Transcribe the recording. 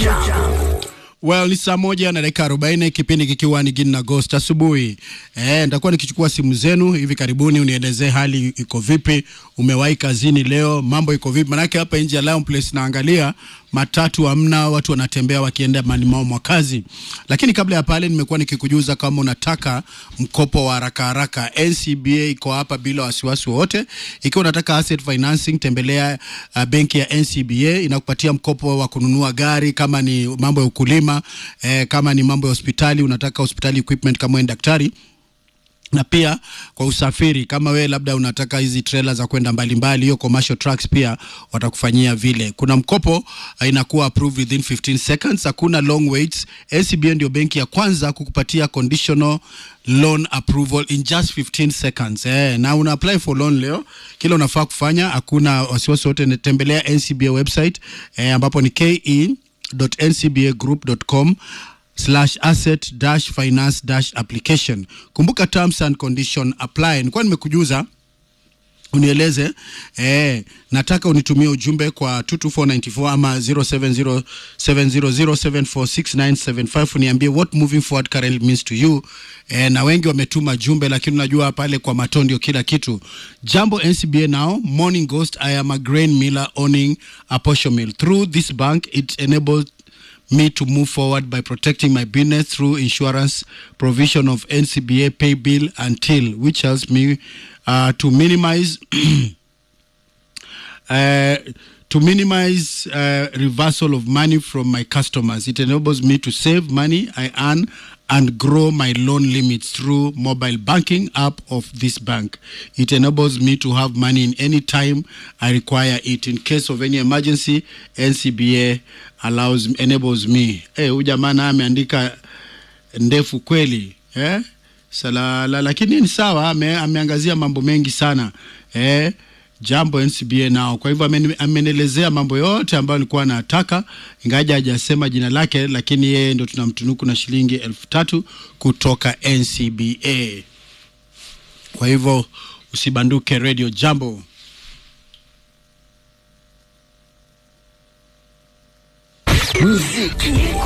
Jambo. Well, ni saa moja na dakika arobaini kipindi kikiwa ni Gin Agost asubuhi. Eh, nitakuwa nikichukua simu zenu hivi karibuni, unielezee hali iko vipi, umewahi kazini leo, mambo iko vipi? Manake hapa nje ya Lion Place naangalia matatu hamna, watu wanatembea wakienda mali mao mwa kazi. Lakini kabla ya pale, nimekuwa nikikujuza kama unataka mkopo wa haraka haraka, NCBA iko hapa bila wasiwasi wowote. Ikiwa unataka asset financing, tembelea uh, benki ya NCBA, inakupatia mkopo wa kununua gari, kama ni mambo ya ukulima eh, kama ni mambo ya hospitali, unataka hospitali equipment kama wewe ni daktari na pia kwa usafiri kama wewe labda unataka hizi trailer za kwenda mbalimbali, hiyo commercial trucks pia watakufanyia vile. Kuna mkopo uh, inakuwa approved within 15 seconds, hakuna long waits. NCBA ndio benki ya kwanza kukupatia conditional loan approval in just 15 seconds. Eh, na una apply for loan leo, kila unafaa kufanya, hakuna wasiwasi wote. Tembelea NCBA website eh, ambapo ni ke.ncbagroup.com slash asset dash finance dash application. Kumbuka terms and condition apply. Nilikuwa nimekujuza unieleze eh, nataka unitumie ujumbe kwa 22494 ama 070700746975 uniambie what moving forward currently means to you eh, na wengi wametuma jumbe, lakini unajua pale kwa mato ndio kila kitu. Jambo NCBA now morning ghost. I am a grain miller owning a posho mill. Through this bank it enables me to move forward by protecting my business through insurance provision of NCBA pay bill until which helps me uh, to minimize uh, to minimize uh, reversal of money from my customers. It enables me to save money I earn and grow my loan limits through mobile banking app of this bank. It enables me to have money in any time I require it. In case of any emergency, NCBA allows enables me. Eh, huyu jamaa naye ameandika ndefu kweli eh? Salala, lakini ni sawa, ame, ameangazia mambo mengi sana eh? Jambo NCBA nao. Kwa hivyo ameni- amenielezea mambo yote ambayo alikuwa anataka, ingaja hajasema jina lake, lakini yeye ndo tunamtunuku na shilingi elfu tatu kutoka NCBA. Kwa hivyo usibanduke, Radio Jambo. Muziki.